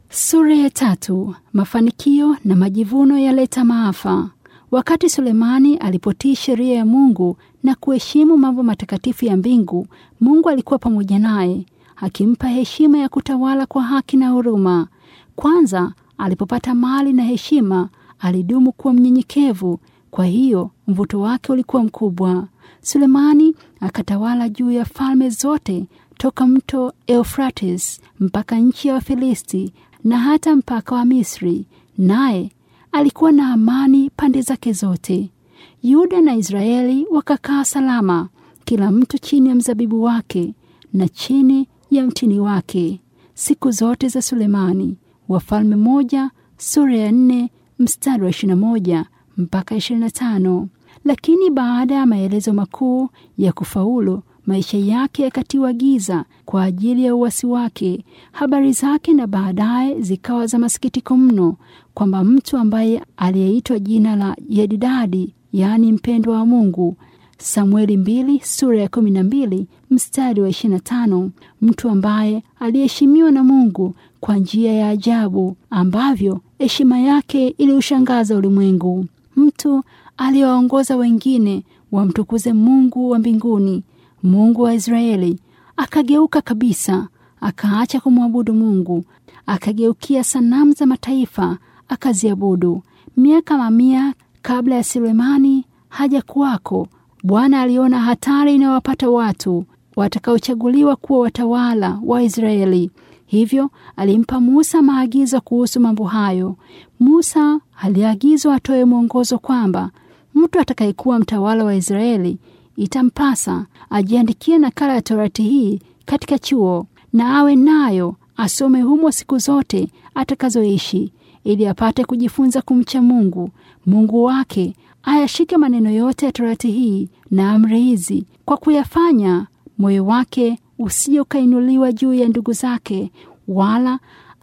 Sura ya tatu. Mafanikio na majivuno yaleta maafa. Wakati Sulemani alipotii sheria ya Mungu na kuheshimu mambo matakatifu ya mbingu, Mungu alikuwa pamoja naye, akimpa heshima ya kutawala kwa haki na huruma. Kwanza, alipopata mali na heshima, alidumu kuwa mnyenyekevu, kwa hiyo mvuto wake ulikuwa mkubwa. Sulemani akatawala juu ya falme zote toka mto Eufrates mpaka nchi ya Wafilisti na hata mpaka wa Misri, naye alikuwa na amani pande zake zote. Yuda na Israeli wakakaa salama, kila mtu chini ya mzabibu wake na chini ya mtini wake, siku zote za Sulemani. Wafalme moja sura ya nne mstari wa ishirini na moja mpaka ishirini na tano. Lakini baada ya maelezo makuu ya kufaulu maisha yake yakatiwa giza kwa ajili ya uasi wake. Habari zake na baadaye zikawa za masikitiko mno, kwamba mtu ambaye aliyeitwa jina la Yedidadi, yaani mpendwa wa Mungu, Samueli mbili sura ya kumi na mbili mstari wa ishirini na tano, mtu ambaye aliheshimiwa na Mungu kwa njia ya ajabu ambavyo heshima yake iliushangaza ulimwengu, mtu aliyewaongoza wengine wamtukuze Mungu wa mbinguni Mungu wa Israeli akageuka kabisa, akaacha kumwabudu Mungu, akageukia sanamu za mataifa akaziabudu. Miaka mamia kabla ya Sulemani haja kuwako, Bwana aliona hatari inayowapata watu watakaochaguliwa kuwa watawala wa Israeli. Hivyo alimpa Musa maagizo kuhusu mambo hayo. Musa aliagizwa atoe mwongozo kwamba mtu atakayekuwa mtawala wa Israeli itampasa ajiandikie nakala ya Torati hii katika chuo na awe nayo asome humo siku zote atakazoishi, ili apate kujifunza kumcha Mungu Mungu wake, ayashike maneno yote ya Torati hii na amri hizi, kwa kuyafanya moyo wake usije ukainuliwa juu ya ndugu zake, wala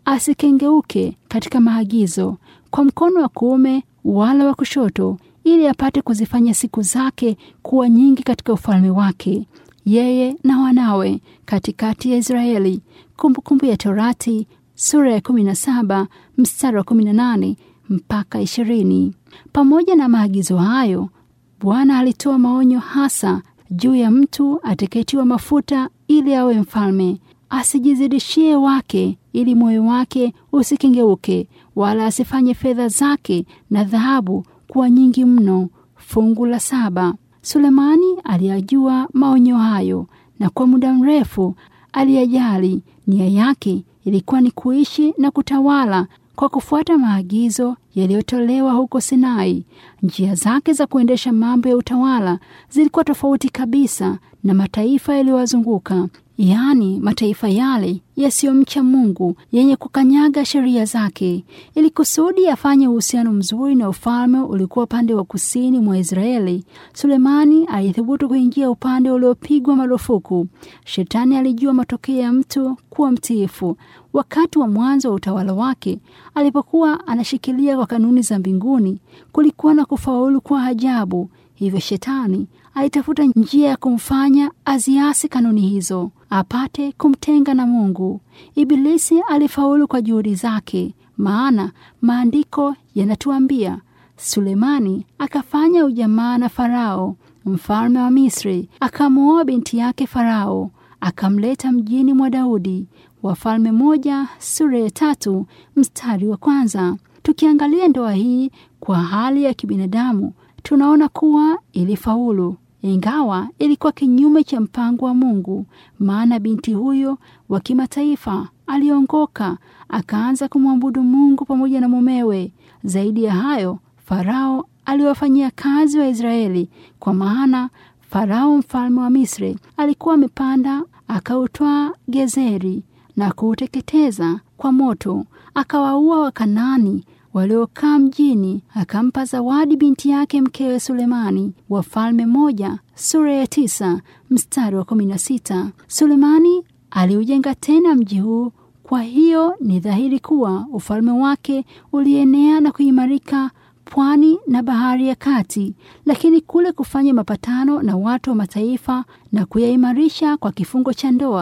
asikengeuke katika maagizo kwa mkono wa kuume wala wa kushoto ili apate kuzifanya siku zake kuwa nyingi katika ufalme wake, yeye na wanawe katikati ya Israeli. Kumbukumbu ya Torati sura ya 17 mstari wa 18 mpaka 20. Pamoja na maagizo hayo, Bwana alitoa maonyo hasa juu ya mtu atakayetiwa mafuta ili awe mfalme, asijizidishie wake, ili moyo wake usikengeuke, wala asifanye fedha zake na dhahabu kuwa nyingi mno. Fungu la saba. Sulemani aliyajua maonyo hayo na kwa muda mrefu aliyajali. Nia yake ilikuwa ni kuishi na kutawala kwa kufuata maagizo yaliyotolewa huko Sinai. Njia zake za kuendesha mambo ya utawala zilikuwa tofauti kabisa na mataifa yaliyowazunguka, yaani mataifa yale yasiyomcha Mungu, yenye kukanyaga sheria zake. Ili kusudi afanye uhusiano mzuri na ufalme ulikuwa upande wa kusini mwa Israeli, Sulemani alithubutu kuingia upande uliopigwa marufuku. Shetani alijua matokeo ya mtu kuwa mtiifu. Wakati wa mwanzo wa utawala wake, alipokuwa anashikilia kwa kanuni za mbinguni, kulikuwa na kufaulu kwa ajabu. Hivyo shetani alitafuta njia ya kumfanya aziasi kanuni hizo, apate kumtenga na Mungu. Ibilisi alifaulu kwa juhudi zake, maana maandiko yanatuambia Sulemani akafanya ujamaa na Farao mfalme wa Misri, akamwoa binti yake Farao, akamleta mjini mwa Daudi. Wafalme moja sura ya tatu mstari wa kwanza. Tukiangalia ndoa hii kwa hali ya kibinadamu tunaona kuwa ilifaulu, ingawa ilikuwa kinyume cha mpango wa Mungu, maana binti huyo wa kimataifa aliongoka akaanza kumwabudu Mungu pamoja na mumewe. Zaidi ya hayo, Farao aliwafanyia kazi wa Israeli, kwa maana Farao mfalme wa Misri alikuwa amepanda akautwaa Gezeri na kuuteketeza kwa moto, akawaua Wakanaani waliokaa mjini, akampa zawadi binti yake mkewe Sulemani. Wafalme moja sura ya tisa mstari wa kumi na sita. Sulemani aliujenga tena mji huu. Kwa hiyo ni dhahiri kuwa ufalme wake ulienea na kuimarika pwani na bahari ya kati, lakini kule kufanya mapatano na watu wa mataifa na kuyaimarisha kwa kifungo cha ndoa,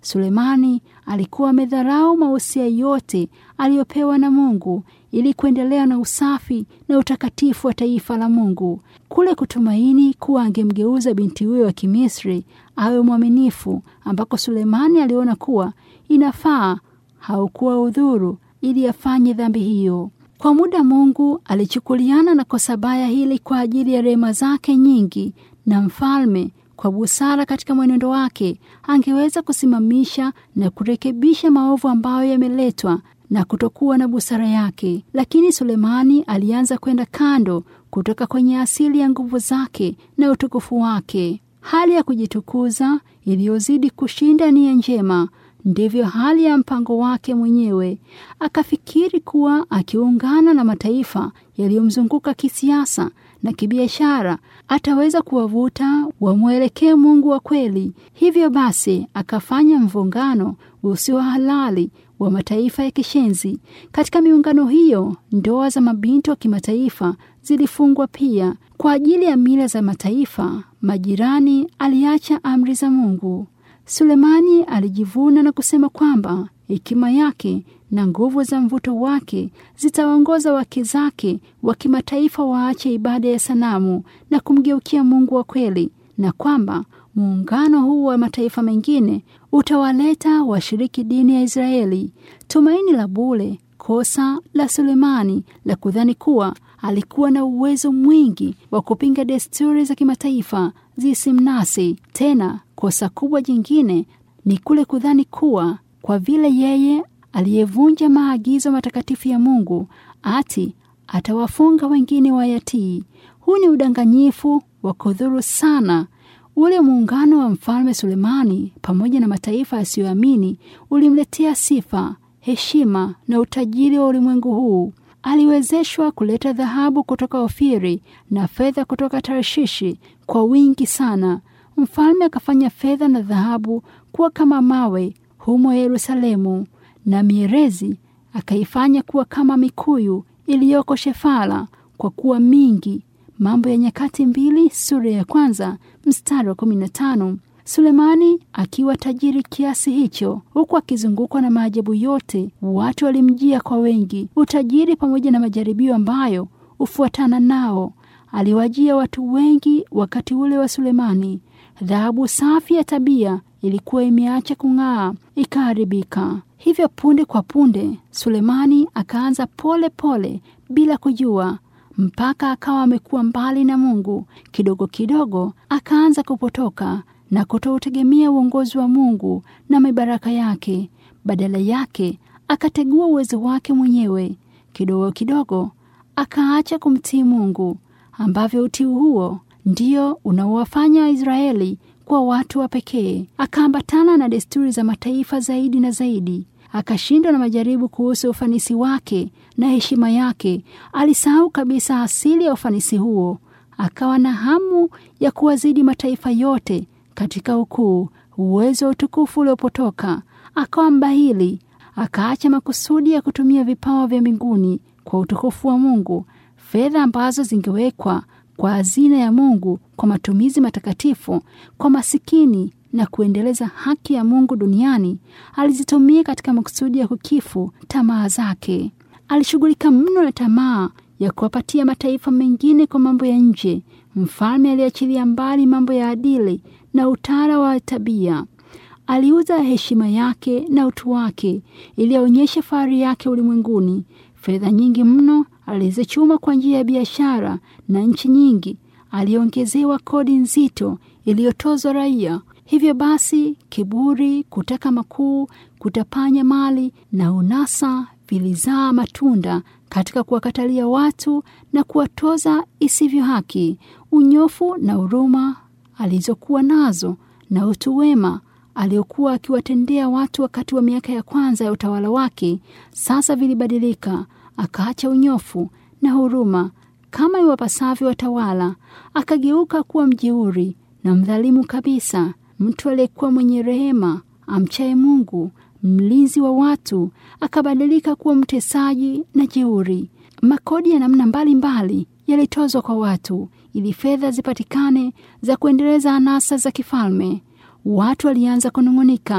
Sulemani alikuwa amedharau mausia yote aliyopewa na Mungu ili kuendelea na usafi na utakatifu wa taifa la Mungu. Kule kutumaini kuwa angemgeuza binti huyo wa Kimisri awe mwaminifu, ambako Sulemani aliona kuwa inafaa, haukuwa udhuru ili afanye dhambi hiyo. Kwa muda Mungu alichukuliana na kosa baya hili kwa ajili ya rehema zake nyingi, na mfalme kwa busara katika mwenendo wake angeweza kusimamisha na kurekebisha maovu ambayo yameletwa na kutokuwa na busara yake. Lakini Sulemani alianza kwenda kando kutoka kwenye asili ya nguvu zake na utukufu wake. Hali ya kujitukuza iliyozidi kushinda nia njema ndivyo hali ya mpango wake mwenyewe. Akafikiri kuwa akiungana na mataifa yaliyomzunguka kisiasa na kibiashara ataweza kuwavuta wamwelekee Mungu wa kweli. Hivyo basi akafanya mvungano usio halali wa mataifa ya kishenzi. Katika miungano hiyo, ndoa za mabinti wa kimataifa zilifungwa pia. Kwa ajili ya mila za mataifa majirani, aliacha amri za Mungu. Sulemani alijivuna na kusema kwamba hekima yake na nguvu za mvuto wake zitawaongoza wake zake wa kimataifa waache ibada ya sanamu na kumgeukia Mungu wa kweli, na kwamba muungano huu wa mataifa mengine utawaleta washiriki dini ya Israeli. Tumaini la bure, kosa la Sulemani la kudhani kuwa alikuwa na uwezo mwingi wa kupinga desturi za kimataifa zisimnasi tena. Kosa kubwa jingine ni kule kudhani kuwa kwa vile yeye aliyevunja maagizo matakatifu ya Mungu ati atawafunga wengine wayatii. Huu ni udanganyifu wa kudhuru sana. Ule muungano wa mfalme Sulemani pamoja na mataifa yasiyoamini ulimletea sifa, heshima na utajiri wa ulimwengu huu. Aliwezeshwa kuleta dhahabu kutoka Ofiri na fedha kutoka Tarshishi kwa wingi sana. Mfalme akafanya fedha na dhahabu kuwa kama mawe humo Yerusalemu, na mierezi akaifanya kuwa kama mikuyu iliyoko Shefala kwa kuwa mingi. Mambo ya Nyakati mbili sura ya kwanza mstari wa kumi na tano. Sulemani akiwa tajiri kiasi hicho, huku akizungukwa na maajabu yote, watu walimjia kwa wengi. Utajiri pamoja na majaribio ambayo hufuatana nao aliwajia watu wengi wakati ule wa Sulemani. Dhahabu safi ya tabia ilikuwa imeacha kung'aa ikaharibika. Hivyo punde kwa punde Sulemani akaanza pole pole bila kujua, mpaka akawa amekuwa mbali na Mungu. Kidogo kidogo akaanza kupotoka na kutoutegemea uongozi wa Mungu na mibaraka yake. Badala yake akategua uwezo wake mwenyewe. Kidogo kidogo akaacha kumtii Mungu, ambavyo utii huo ndio unaowafanya Israeli kwa watu wa pekee. Akaambatana na desturi za mataifa zaidi na zaidi, akashindwa na majaribu kuhusu ufanisi wake na heshima yake. Alisahau kabisa asili ya ufanisi huo, akawa na hamu ya kuwazidi mataifa yote katika ukuu, uwezo wa utukufu uliopotoka. Akawa mbahili, akaacha makusudi ya kutumia vipawa vya mbinguni kwa utukufu wa Mungu. Fedha ambazo zingewekwa kwa hazina ya Mungu kwa matumizi matakatifu kwa masikini na kuendeleza haki ya Mungu duniani, alizitumia katika makusudi ya kukifu tamaa zake. Alishughulika mno na tamaa ya kuwapatia mataifa mengine kwa mambo ya nje. Mfalme aliachilia mbali mambo ya adili na utara wa tabia. Aliuza heshima yake na utu wake ili aonyeshe fahari yake ulimwenguni. Fedha nyingi mno alizichuma kwa njia ya biashara, na nchi nyingi aliongezewa kodi nzito iliyotozwa raia. Hivyo basi, kiburi, kutaka makuu, kutapanya mali na unasa vilizaa matunda katika kuwakatalia watu na kuwatoza isivyo haki. Unyofu na huruma alizokuwa nazo na utu wema aliokuwa akiwatendea watu wakati wa miaka ya kwanza ya utawala wake, sasa vilibadilika. Akaacha unyofu na huruma kama iwapasavyo watawala, akageuka kuwa mjeuri na mdhalimu kabisa. Mtu aliyekuwa mwenye rehema, amchaye Mungu, mlinzi wa watu, akabadilika kuwa mtesaji na jeuri. Makodi ya namna mbalimbali yalitozwa kwa watu ili fedha zipatikane za kuendeleza anasa za kifalme. Watu walianza kunung'unika,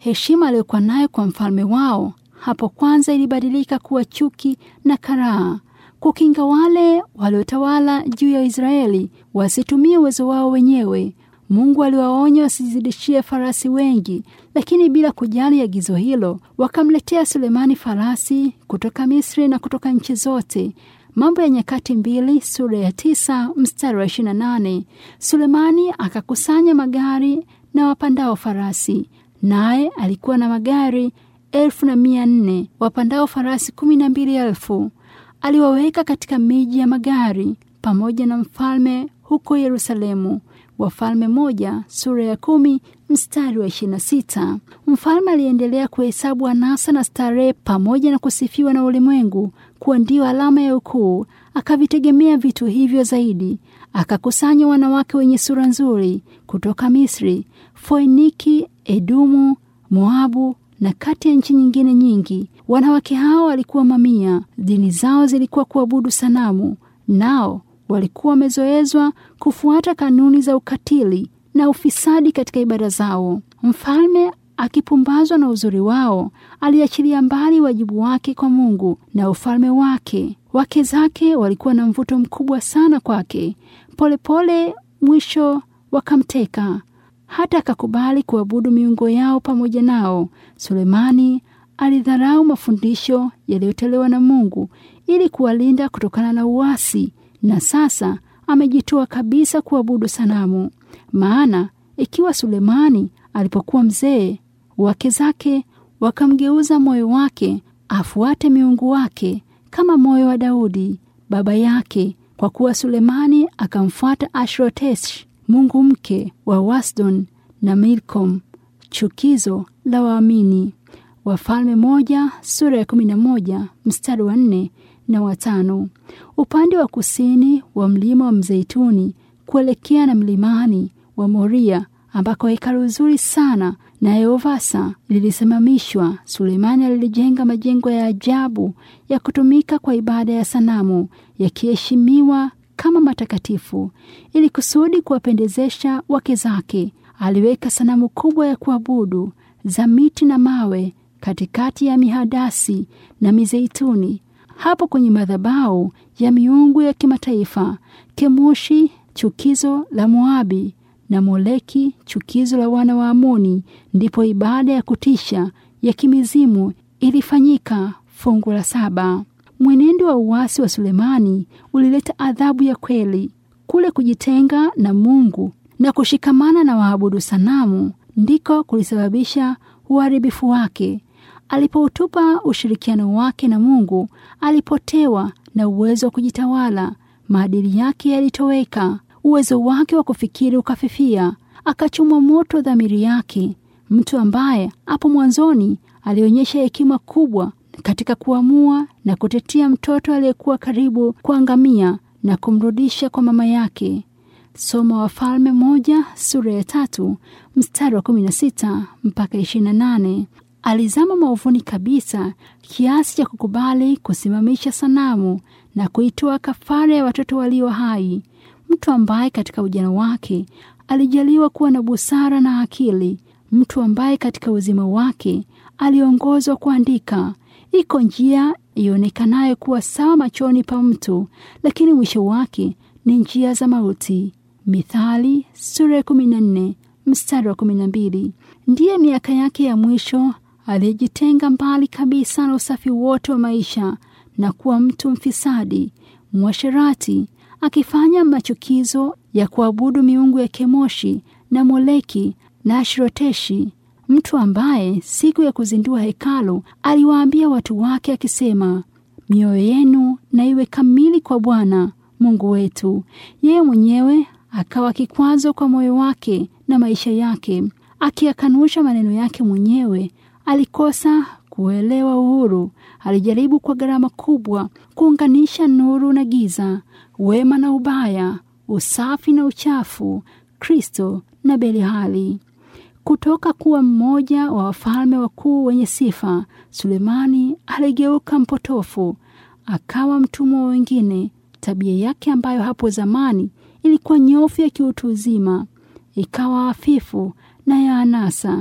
Heshima aliyokuwa nayo kwa mfalme wao hapo kwanza ilibadilika kuwa chuki na karaha. Kukinga wale waliotawala juu ya Israeli wasitumie uwezo wao wenyewe, Mungu aliwaonya wasizidishie farasi wengi, lakini bila kujali agizo hilo, wakamletea Sulemani farasi kutoka Misri na kutoka nchi zote. Mambo ya Nyakati mbili sura ya tisa mstari wa ishirini na nane. Sulemani akakusanya magari na wapandao farasi, naye alikuwa na magari elfu na mia nne wapandao farasi kumi na mbili elfu. Aliwaweka katika miji ya magari pamoja na mfalme huko Yerusalemu. Wafalme moja sura ya kumi mstari wa ishirini na sita. Mfalme aliendelea kuhesabu anasa na starehe pamoja na kusifiwa na ulimwengu kuwa ndio alama ya ukuu. Akavitegemea vitu hivyo zaidi. Akakusanya wanawake wenye sura nzuri kutoka Misri, Foiniki, Edomu, Moabu na kati ya nchi nyingine nyingi. Wanawake hao walikuwa mamia. Dini zao zilikuwa kuabudu sanamu, nao walikuwa wamezoezwa kufuata kanuni za ukatili na ufisadi katika ibada zao. Mfalme akipumbazwa na uzuri wao, aliachilia mbali wajibu wake kwa Mungu na ufalme wake. Wake zake walikuwa na mvuto mkubwa sana kwake. Polepole mwisho wakamteka, hata akakubali kuabudu miungu yao pamoja nao. Sulemani alidharau mafundisho yaliyotolewa na Mungu ili kuwalinda kutokana na uasi na sasa amejitoa kabisa kuabudu sanamu. Maana ikiwa Sulemani alipokuwa mzee, wake zake wakamgeuza moyo wake afuate miungu wake kama moyo wa Daudi baba yake, kwa kuwa Sulemani akamfuata Ashrotesh, mungu mke wa Wasdon na Milkom, chukizo la waamini. Wafalme moja sura ya kumi na moja mstari wa nne na watano. Upande wa kusini wa mlima wa Mzeituni kuelekea na mlimani wa Moria ambako hekalu zuri sana na Yehovasa lilisimamishwa, Sulemani alilijenga majengo ya ajabu ya kutumika kwa ibada ya sanamu, yakiheshimiwa kama matakatifu. Ili kusudi kuwapendezesha wake zake, aliweka sanamu kubwa ya kuabudu za miti na mawe katikati ya mihadasi na mizeituni hapo kwenye madhabahu ya miungu ya kimataifa, Kemoshi chukizo la Moabi na Moleki chukizo la wana wa Amoni, ndipo ibada ya kutisha ya kimizimu ilifanyika. Fungu la saba. Mwenendo wa uasi wa Sulemani ulileta adhabu ya kweli. Kule kujitenga na Mungu na kushikamana na waabudu sanamu ndiko kulisababisha uharibifu wake. Alipoutupa ushirikiano wake na Mungu, alipotewa na uwezo wa kujitawala. Maadili yake yalitoweka, uwezo wake wa kufikiri ukafifia, akachomwa moto dhamiri yake. Mtu ambaye hapo mwanzoni alionyesha hekima kubwa katika kuamua na kutetea mtoto aliyekuwa karibu kuangamia na kumrudisha kwa mama yake. Soma Wafalme moja sura ya tatu mstari wa kumi na sita mpaka ishirini na nane. Alizama maovuni kabisa kiasi cha kukubali kusimamisha sanamu na kuitoa kafara ya watoto walio hai. Mtu ambaye katika ujana wake alijaliwa kuwa na busara na akili, mtu ambaye katika uzima wake aliongozwa kuandika. Iko njia ionekanayo kuwa sawa machoni pa mtu, lakini mwisho wake ni njia za mauti. Mithali sura ya kumi na nne mstari wa kumi na mbili. Ndiye miaka yake ya mwisho aliyejitenga mbali kabisa na usafi wote wa maisha na kuwa mtu mfisadi, mwasherati, akifanya machukizo ya kuabudu miungu ya Kemoshi na Moleki na Ashroteshi, mtu ambaye siku ya kuzindua hekalu aliwaambia watu wake akisema, mioyo yenu na iwe kamili kwa Bwana Mungu wetu. Yeye mwenyewe akawa kikwazo kwa moyo wake na maisha yake, akiyakanusha maneno yake mwenyewe. Alikosa kuelewa uhuru. Alijaribu kwa gharama kubwa kuunganisha nuru na giza, wema na ubaya, usafi na uchafu, Kristo na Beliali. Kutoka kuwa mmoja wa wafalme wakuu wenye sifa, Sulemani aligeuka mpotofu, akawa mtumwa wa wengine. Tabia yake ambayo hapo zamani ilikuwa nyofu ya kiutu uzima, ikawa hafifu na ya anasa.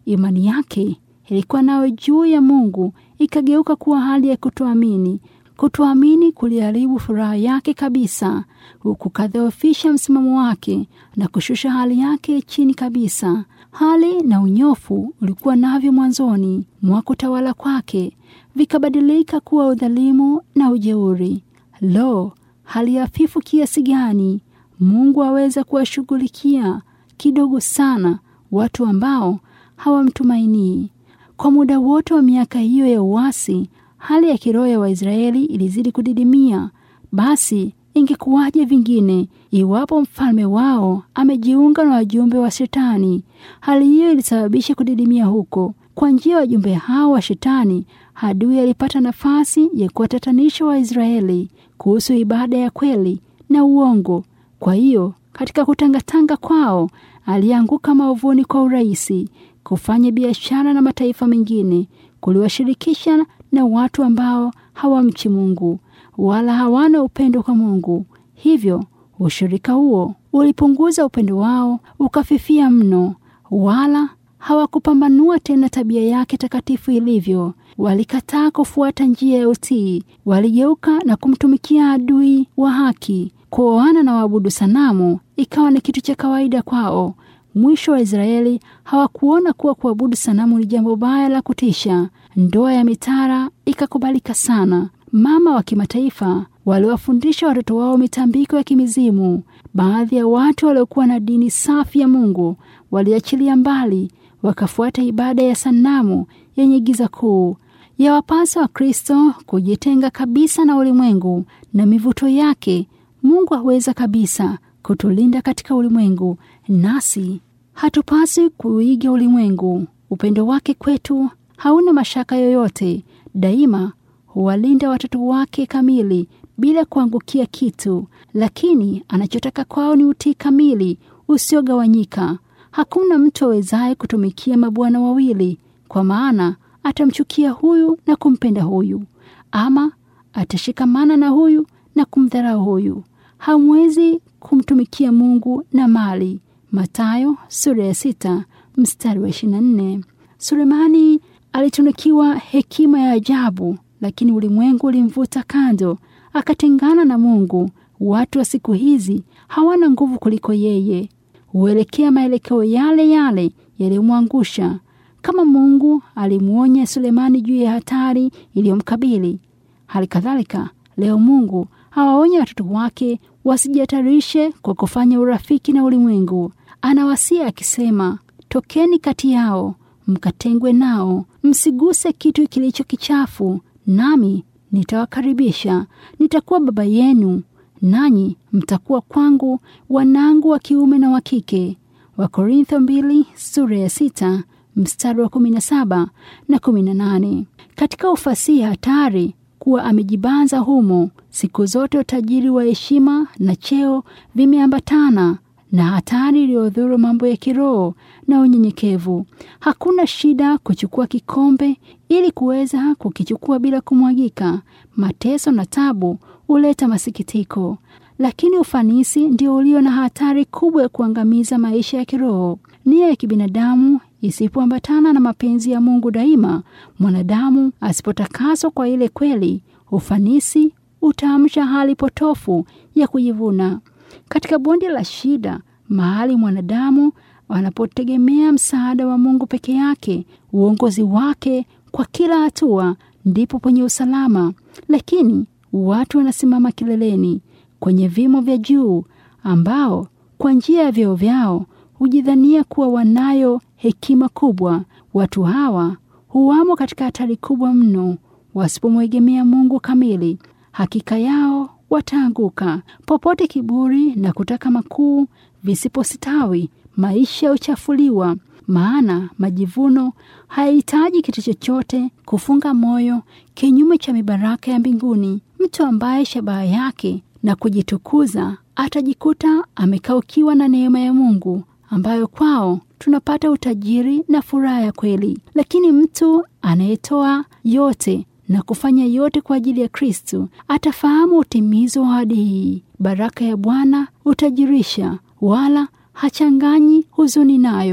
imani yake ilikuwa nayo juu ya Mungu ikageuka kuwa hali ya kutoamini. Kutoamini kuliharibu furaha yake kabisa, kukadhoofisha msimamo wake na kushusha hali yake chini kabisa. Hali na unyofu ulikuwa navyo mwanzoni mwa kutawala kwake vikabadilika kuwa udhalimu na ujeuri. Lo, hali hafifu kiasi gani! Mungu aweza kuwashughulikia kidogo sana watu ambao hawamtumainii. Kwa muda wote wa miaka hiyo ya uasi, hali ya kiroho ya Waisraeli ilizidi kudidimia. Basi ingekuwaje vingine iwapo mfalme wao amejiunga na wajumbe wa Shetani? Hali hiyo ilisababisha kudidimia huko. Kwa njia ya wajumbe hao wa Shetani, adui alipata nafasi ya kuwatatanisha Waisraeli kuhusu ibada ya kweli na uongo. Kwa hiyo katika kutangatanga kwao, alianguka maovuni kwa urahisi. Kufanya biashara na mataifa mengine kuliwashirikisha na watu ambao hawamchi Mungu wala hawana upendo kwa Mungu. Hivyo ushirika huo ulipunguza upendo wao ukafifia mno, wala hawakupambanua tena tabia yake takatifu ilivyo. Walikataa kufuata njia ya utii, waligeuka na kumtumikia adui wa haki. Kuoana na waabudu sanamu ikawa ni kitu cha kawaida kwao. Mwisho wa Israeli hawakuona kuwa kuabudu sanamu ni jambo baya la kutisha. Ndoa ya mitara ikakubalika sana. Mama wa kimataifa waliwafundisha watoto wao mitambiko ya kimizimu. Baadhi ya watu waliokuwa na dini safi ya Mungu waliachilia mbali, wakafuata ibada ya sanamu yenye giza kuu. Yawapasa wa Kristo kujitenga kabisa na ulimwengu na mivuto yake. Mungu aweza kabisa kutulinda katika ulimwengu, nasi hatupasi kuiga ulimwengu. Upendo wake kwetu hauna mashaka yoyote. Daima huwalinda watoto wake kamili bila kuangukia kitu, lakini anachotaka kwao ni utii kamili usiogawanyika. Hakuna mtu awezaye kutumikia mabwana wawili, kwa maana atamchukia huyu na kumpenda huyu, ama atashikamana na huyu na kumdharau huyu. Hamwezi kumtumikia Mungu na mali. Mathayo sura ya sita mstari wa ishirini na nne. Sulemani alitunukiwa hekima ya ajabu, lakini ulimwengu ulimvuta kando, akatengana na Mungu. Watu wa siku hizi hawana nguvu kuliko yeye, huelekea maelekeo yale yale yaliyomwangusha. Kama Mungu alimwonya Sulemani juu ya hatari iliyomkabili, hali kadhalika leo Mungu hawaonya watoto wake wasijihatarishe kwa kufanya urafiki na ulimwengu. Anawasia akisema, tokeni kati yao mkatengwe nao, msiguse kitu kilicho kichafu, nami nitawakaribisha. Nitakuwa baba yenu, nanyi mtakuwa kwangu wanangu wa kiume na wa kike. Wakorintho mbili sura ya sita mstari wa kumi na saba na kumi na nane. Katika ufasihi hatari kuwa amejibanza humo. Siku zote utajiri wa heshima na cheo vimeambatana na hatari iliyodhuru mambo ya kiroho na unyenyekevu. Hakuna shida kuchukua kikombe ili kuweza kukichukua bila kumwagika. Mateso na tabu huleta masikitiko, lakini ufanisi ndio ulio na hatari kubwa ya kuangamiza maisha ya kiroho. Nia ya kibinadamu isipoambatana na mapenzi ya Mungu daima, mwanadamu asipotakaswa kwa ile kweli, ufanisi utaamsha hali potofu ya kujivuna. Katika bonde la shida, mahali mwanadamu anapotegemea msaada wa Mungu peke yake, uongozi wake kwa kila hatua, ndipo penye usalama. Lakini watu wanasimama kileleni kwenye vimo vya juu, ambao kwa njia ya vyeo vyao hujidhania kuwa wanayo hekima kubwa. Watu hawa huwamo katika hatari kubwa mno wasipomwegemea Mungu kamili. Hakika yao wataanguka. Popote kiburi na kutaka makuu visipositawi, maisha huchafuliwa. Maana majivuno hayahitaji kitu chochote kufunga moyo kinyume cha mibaraka ya mbinguni. Mtu ambaye shabaha yake na kujitukuza atajikuta amekaukiwa na neema ya Mungu ambayo kwao tunapata utajiri na furaha ya kweli. Lakini mtu anayetoa yote na kufanya yote kwa ajili ya Kristo atafahamu utimizo wa ahadi hii. Baraka ya Bwana hutajirisha, wala hachanganyi huzuni nayo.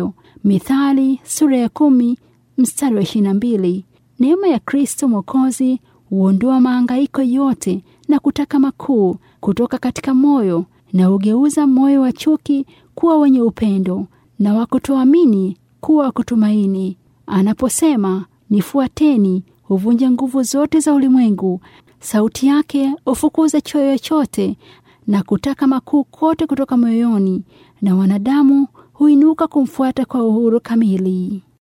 Mithali sura ya kumi mstari wa ishirini na mbili. Neema ya Kristo Mwokozi huondoa maangaiko yote na kutaka makuu kutoka katika moyo na hugeuza moyo wa chuki kuwa wenye upendo na wa kutoamini kuwa wa kutumaini. Anaposema nifuateni, huvunja nguvu zote za ulimwengu. Sauti yake hufukuza choyo chote na kutaka makuu kote kutoka moyoni, na wanadamu huinuka kumfuata kwa uhuru kamili.